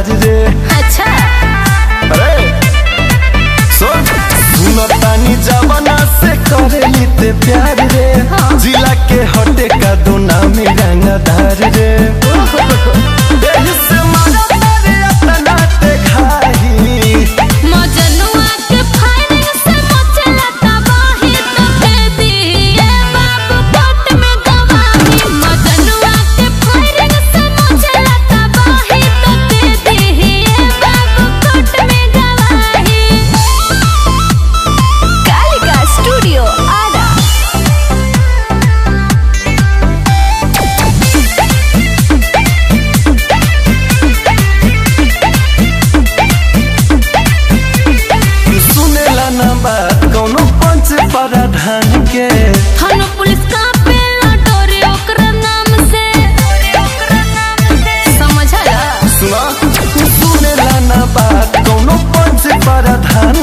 रंगदार रे अच्छा अरे सुन सुनतानी जवाना से करेली ते प्यार रे हाँ। जिला के हटे का दो नाम रंगदार रे एही से मारा तारे अपना ते खाही मजनुआ के फायरिंग से मचला तबाही तो दे दिए बाबू कोर्ट में गवाही मजनुआ के फायरिंग से मचला तबाही तो दे दिए बाबू कोर्ट में गवाही कालिका स्टूडियो आरा सुनेला ना बात कौनो पंच प्रधान के थाना पुलिस का पेला डोरे ओकरा नाम से समझला सुना सुनेला ना बात कौनो पंच प्रधान